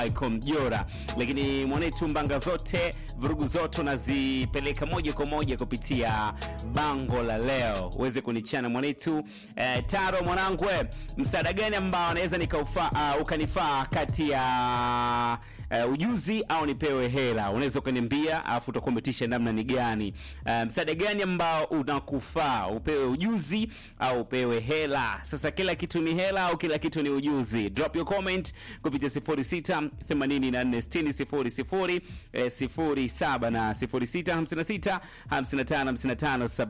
Michael Mjora, lakini mwanetu mbanga zote vurugu zote unazipeleka moja kwa moja kupitia bango la leo, uweze kunichana mwanetu. Eh, Taro mwanangu, we, msaada gani ambao anaweza nikaufa uh, ukanifaa kati ya uh, ujuzi au nipewe hela? Unaweza ukaniambia, alafu utakuwa umetisha namna ni gani? Uh, msaada gani ambao unakufaa, upewe ujuzi au upewe hela? Sasa kila kitu ni hela au kila kitu ni ujuzi? Drop your comment kupitia 06 84 60 00 eh, 07 na 06 56 55 55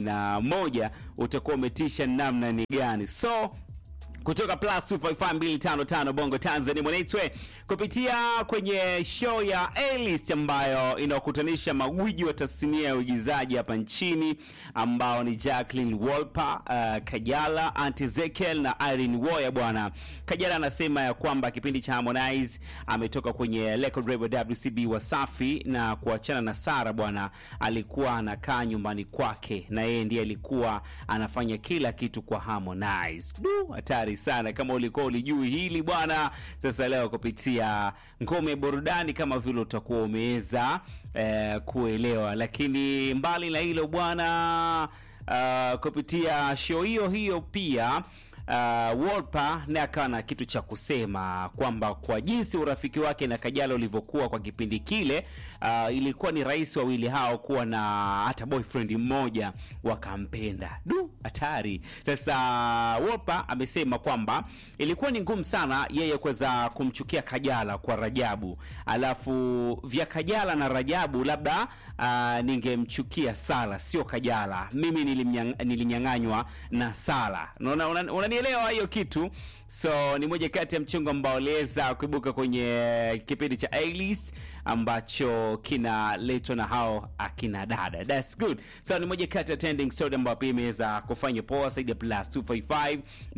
71 utakuwa umetisha namna ni gani? so kutoka plus 255255 Bongo Tanzania mwanaitwe kupitia kwenye show ya A-List ambayo inakutanisha magwiji wa tasnia ya uigizaji hapa nchini ambao ni Jacqueline Wolper, uh, Kajala, Auntie Ezekiel na Irene Woya. Bwana Kajala anasema ya kwamba kipindi cha Harmonize ametoka kwenye record label WCB Wasafi na kuachana na Sara. Bwana alikuwa anakaa nyumbani kwake na yeye ndiye alikuwa anafanya kila kitu kwa Harmonize. Du, hatari sana kama ulikuwa ulijui hili bwana. Sasa leo kupitia ngome burudani, kama vile utakuwa umeweza eh, kuelewa. Lakini mbali na hilo bwana, uh, kupitia show hiyo hiyo pia Uh, Wolper naye akawa na kitu cha kusema kwamba kwa jinsi urafiki wake na Kajala ulivyokuwa kwa kipindi kile, uh, ilikuwa ni rahisi wawili hao kuwa na hata boyfriend mmoja wakampenda. Du, hatari. Sasa Wolper amesema kwamba ilikuwa ni ngumu sana yeye kuweza kumchukia Kajala kwa Rajabu, alafu vya Kajala na Rajabu labda uh, ningemchukia Sala, sio Kajala. Mimi nilimnyang- nilinyang'anywa na Sala. Unaona, una- unanielewa hiyo kitu? So ni moja kati ya mchongo ambao uliweza kuibuka kwenye kipindi cha A-List ambacho kinaletwa na hao akina dada. That's good. So ni moja kati ya trending story ambayo pia imeweza kufanya poa zaidi ya plus 255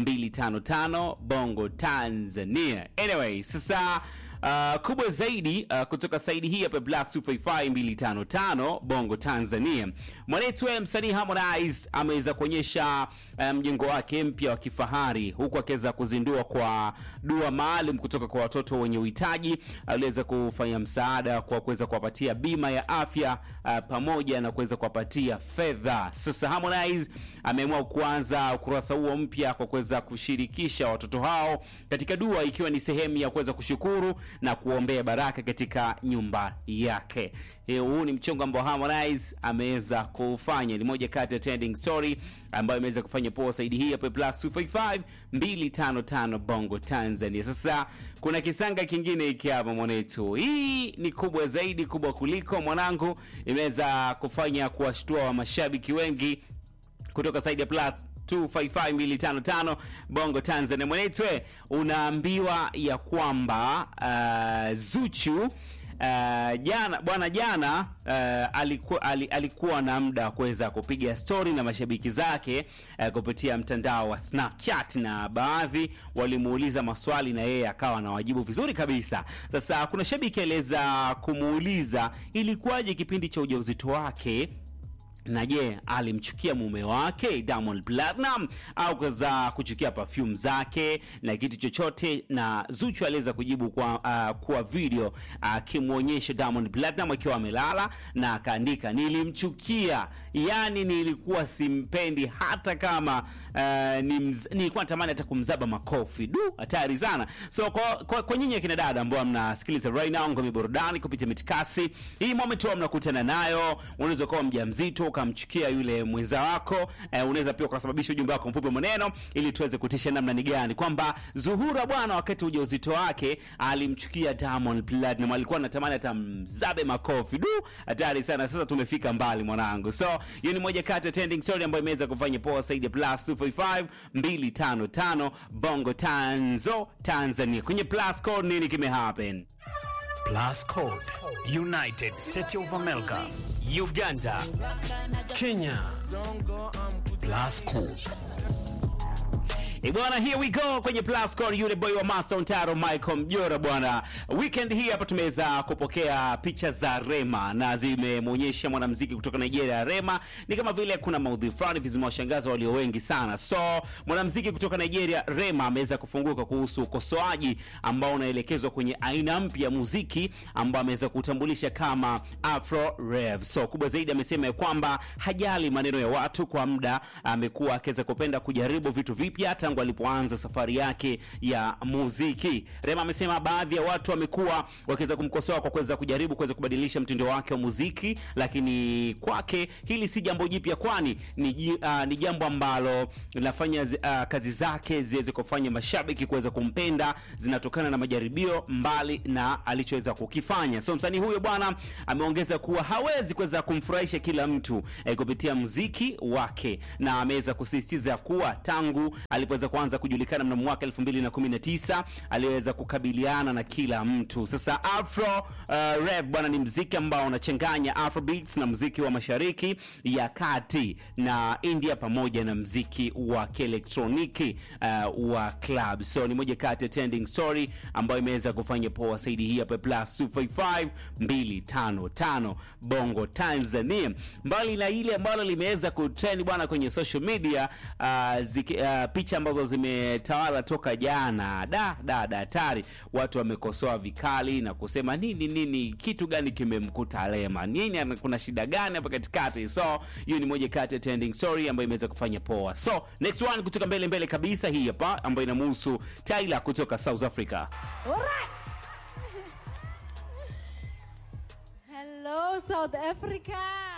255 Bongo Tanzania. Anyway, sasa Uh, kubwa zaidi uh, kutoka saidi hii hapa plus 255255 Bongo Tanzania. Mwanetu wewe msanii Harmonize ameweza kuonyesha uh, mjengo wake mpya wa kifahari huku akiweza kuzindua kwa dua maalum kutoka kwa watoto wenye uhitaji. Aliweza kufanya msaada kwa kuweza kuwapatia bima ya afya uh, pamoja na kuweza kuwapatia fedha. Sasa Harmonize ameamua kuanza ukurasa huo mpya kwa kuweza kushirikisha watoto hao katika dua ikiwa ni sehemu ya kuweza kushukuru na kuombea baraka katika nyumba yake. Eh, Huu ni mchongo ambao Harmonize ameweza kufanya, ni moja kati ya trending story ambayo imeweza kufanya poa saidi hii hapa plus 255 255 Bongo Tanzania. Sasa kuna kisanga kingine hiki hapa mwanetu, hii ni kubwa zaidi, kubwa kuliko mwanangu, imeweza kufanya kuwashtua wa mashabiki wengi kutoka saidi ya plus 255255 Bongo Tanzania. Mwenetwe unaambiwa ya kwamba uh, Zuchu uh, jana bwana jana uh, alikuwa, ali, alikuwa na muda wa kuweza kupiga stori na mashabiki zake uh, kupitia mtandao wa Snapchat na baadhi walimuuliza maswali na yeye akawa anawajibu vizuri kabisa. Sasa kuna shabiki aliweza kumuuliza ilikuwaje kipindi cha ujauzito wake na je, alimchukia mume wake Diamond Platinum au kaza kuchukia perfume zake na kitu chochote? Na Zuchu aliweza kujibu kwa, uh, kwa video akimwonyesha uh, Diamond Platinum akiwa amelala na akaandika nilimchukia, yani nilikuwa simpendi hata kama uh, nimz, nilikuwa natamani hata kumzaba makofi. Du, hatari sana. So kwa, kwa, kwa nyinyi akina dada ambao mnasikiliza right now ngome burudani kupitia mitikasi hii moment huwa mnakutana nayo, unaweza kuwa mjamzito ukamchukia yule mwenza wako eh, unaweza pia ukasababisha ujumbe wako mfupi maneno, ili tuweze kutisha namna ni gani kwamba Zuhura bwana, wakati ujauzito wake alimchukia Diamond Platinum, alikuwa anatamani hata mzabe makofi. Du, hatari sana. Sasa tumefika mbali mwanangu. So hiyo ni moja kati ya trending story ambayo imeweza kufanya poa zaidi ya plus 255 255 Bongo Tanzo Tanzania. Kwenye plus code nini kime happen? Plus Code, United States of America, Uganda, Kenya. Plus Code. E bwana, here we go kwenye plus call, yule boy wa Master Ontaro Michael Mjora bwana. Weekend hii hapa tumeweza kupokea picha za Rema na zimemwonyesha mwanamuziki kutoka Nigeria. Rema ni kama vile kuna maudhui fulani vizimewashangaza walio wengi sana. So mwanamuziki kutoka Nigeria Rema ameweza kufunguka kuhusu ukosoaji ambao unaelekezwa kwenye aina mpya ya muziki ambao ameweza kutambulisha kama Afro Rave. So kubwa zaidi amesema ya kwamba hajali maneno ya watu, kwa muda amekuwa akiweza kupenda kujaribu vitu vipya tangu alipoanza safari yake ya muziki. Rema amesema baadhi ya watu wamekuwa wakiweza kumkosoa kwa kuweza kujaribu kuweza kubadilisha mtindo wake wa muziki, lakini kwake hili si jambo jipya, kwani ni, ji- uh, ni jambo ambalo linafanya zi- uh, kazi zake ziweze kufanya mashabiki kuweza kumpenda, zinatokana na majaribio mbali na alichoweza kukifanya. So msanii huyo bwana ameongeza kuwa hawezi kuweza kumfurahisha kila mtu eh, kupitia muziki wake, na ameweza kusisitiza kuwa tangu alipoweza kuanza kujulikana mnamo mwaka 2019 aliweza kukabiliana na kila mtu. Sasa Afro uh, rap bwana ni mziki ambao unachanganya Afrobeats na mziki wa mashariki ya kati na India pamoja na mziki wa kielektroniki uh, wa club. So ni moja kati ya trending story ambayo imeweza kufanya poa zaidi hii hapa plus 255 255 Bongo Tanzania. Mbali na ile ambalo limeweza kutrend bwana kwenye social media uh, ziki, uh, picha ambazo zimetawala toka jana da da da hatari, watu wamekosoa vikali na kusema nini nini, kitu gani kimemkuta Rema, nini, ana- kuna shida gani hapa katikati? So hiyo ni moja kati ya trending story ambayo imeweza kufanya poa. So next one kutoka mbele mbele kabisa, hii hapa ambayo inamhusu Tyla kutoka South Africa. Alright. Hello, South Africa.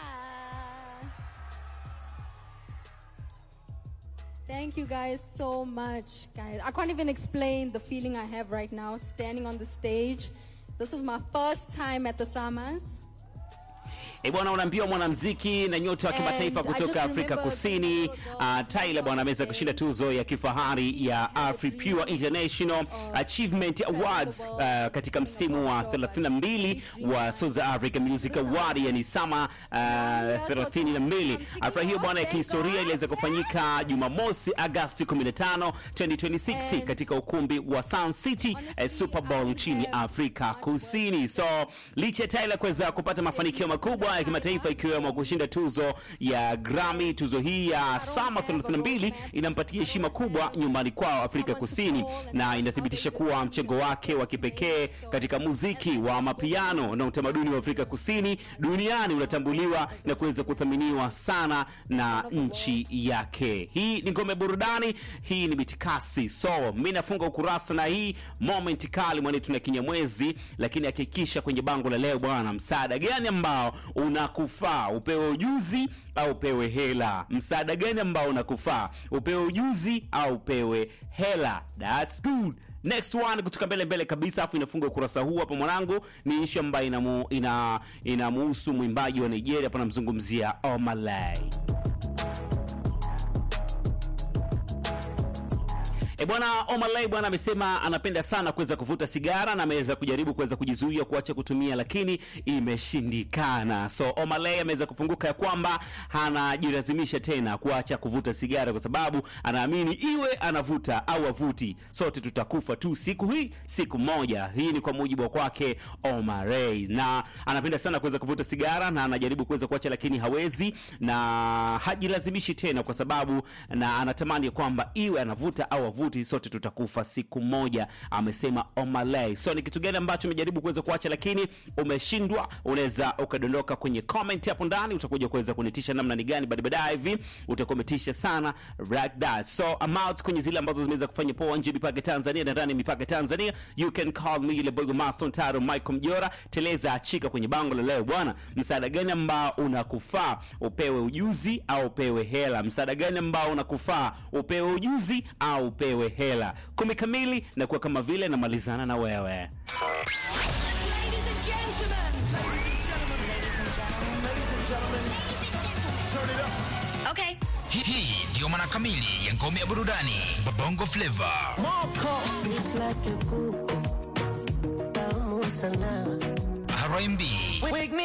Thank you guys so much, guys. I can't even explain the feeling I have right now standing on the stage. This is my first time at the Summers. E bwana, unaambiwa mwanamuziki na nyota wa And kimataifa I kutoka just Afrika remember Kusini a few ago, uh, Tyla bwana ameweza kushinda tuzo ya kifahari ya Afri Pure International Achievement Awards uh, katika msimu wa 32 wa South Africa Music Award, yani sama uh, 32. Afra hiyo bwana ya kihistoria iliweza kufanyika Jumamosi Agosti 15, 2026 katika ukumbi wa Sun City eh, Super Bowl nchini Afrika Kusini. So licha ya Tyla kuweza kupata mafanikio makubwa ya kimataifa ikiwemo kushinda tuzo ya Grammy, tuzo hii ya Sama 32 inampatia heshima kubwa nyumbani kwao Afrika Kusini na inathibitisha kuwa mchango wake wa kipekee katika muziki wa mapiano na utamaduni wa Afrika Kusini duniani unatambuliwa na kuweza kuthaminiwa sana na nchi yake. Hii ni ngome burudani, hii ni bitikasi. So mi nafunga ukurasa na hii moment kali mwanetu na kinyamwezi, lakini hakikisha kwenye bango la leo bwana, msaada gani ambao unakufaa upewe ujuzi au upewe hela? Msaada gani ambao unakufaa upewe ujuzi au upewe hela? That's good. Next one kutoka mbele mbele kabisa, afu inafunga ukurasa huu hapa mwanangu, ni ishu ambayo inamu, ina inamuhusu mwimbaji wa Nigeria, hapa namzungumzia Omalay. E bwana Omalay bwana amesema anapenda sana kuweza kuvuta sigara na ameweza kujaribu kuweza kujizuia kuacha kutumia, lakini imeshindikana. So Omalay ameweza kufunguka ya kwamba hanajilazimisha tena kuacha kuvuta sigara kwa sababu anaamini iwe anavuta au avuti, sote tutakufa tu siku hii siku moja. Hii ni kwa mujibu wa kwake Omalay, na anapenda sana kuweza kuvuta sigara na anajaribu kuweza kuacha, lakini hawezi na hajilazimishi tena kwa sababu na anatamani ya kwamba iwe anavuta au avuti, sote tutakufa siku moja, amesema Omalay. So ni kitu gani ambacho umejaribu kuweza kuacha lakini umeshindwa? Unaweza ukadondoka kwenye comment hapo ndani, utakuja kuweza kunitisha namna ni gani, baada baadaye hivi utakometisha sana like that. So I'm out kwenye zile ambazo zimeweza kufanya poa nje mipaka ya Tanzania na ndani ya mipaka ya Tanzania. You can call me ile boy Mason Taro Michael Mjora. Teleza achika kwenye bango la leo bwana, msaada gani ambao unakufaa upewe ujuzi au upewe hela? Msaada gani ambao unakufaa upewe ujuzi au upewe hela? Kumi kamili na kuwa kama vile namalizana na wewe. Ladies and gentlemen. Ladies and gentlemen. Ladies and gentlemen. Ladies and gentlemen. Turn it up. Okay. Hii hii ndiyo maana kamili ya ngome ya burudani Bongo Flava. like a kuku tamu sana R&B, Wake me